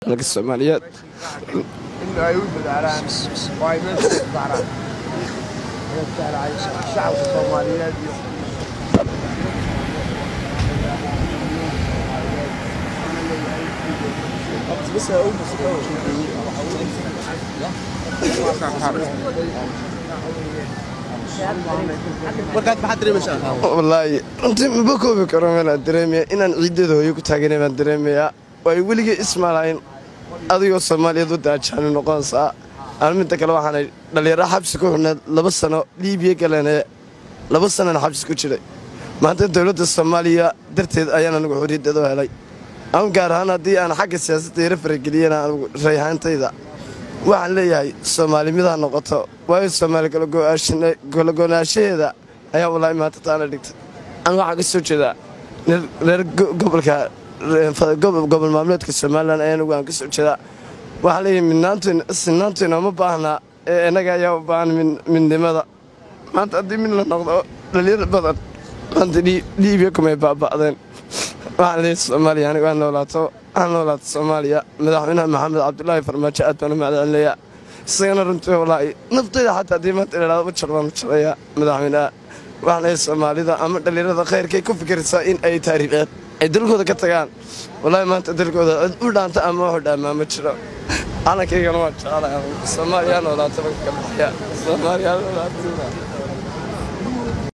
dalka soomaaliyeed in ay u dadaalaan oo ay meesha u saaraan shacabka soomaaliyeed iyo markaad maxaad dareemaysaa wallaahi runtii maba koobi karo meelaan dareemaya inaan ciiddada hooyo ku taaganay baan dareemayaa way weligay ismaalayn adigoo soomaaliyeed wadda ajaani noqonaysaa aan midda kale waxaanay dhallinyaro xabsi ku xidhneed laba sano liibiya galanee laba sanana xabsi ku jiray maanta dowladda soomaaliya darteed ayaan anigu xorriyaddeeda u helay aan gaar ahaan haddii aan xagga siyaasadda yaro farageliyana anigu rayhaantayda waxaan leeyahay soomaali midaa noqoto waayo soomaali kalago'naanshaheeda ayaa wallaahi maanta taana dhigtay an waxaan ka soo jeedaa reer gobolka gobol maamleedka somalilan ayaa anigu aan ka soo jeedaa waxaan leeyahay midnaantoyna sinaantoyna ma baahnaa ee innaga ayaa u baahan midnimada maanta haddii mid la noqdo dhalinyar badan maanta liibiya kumay baaba'deen waxaan leeyahay soomaaliya anigu aan noolaato aan noolaato soomaaliya madaxweynaha maxamed cabdulaahi farmaajo aad baan u mahadcelinayaa isagana runtii wallaahi naftayda xataa haddii maanta idhaahdo u jar baan u jarayaa madaxweynaha waxaan leeyahay soomaalida ama dhallinyarada khayrkay ku fikiraysaa in ay taariikheed ay dalkooda ka tagaan wallaahi maanta dalkooda cid u dhaanta ama waxu dhaamaa ma jiro calankaygana waa jecelahay soomaaliya noolaato banka ka baxaya soomaaliya noolaato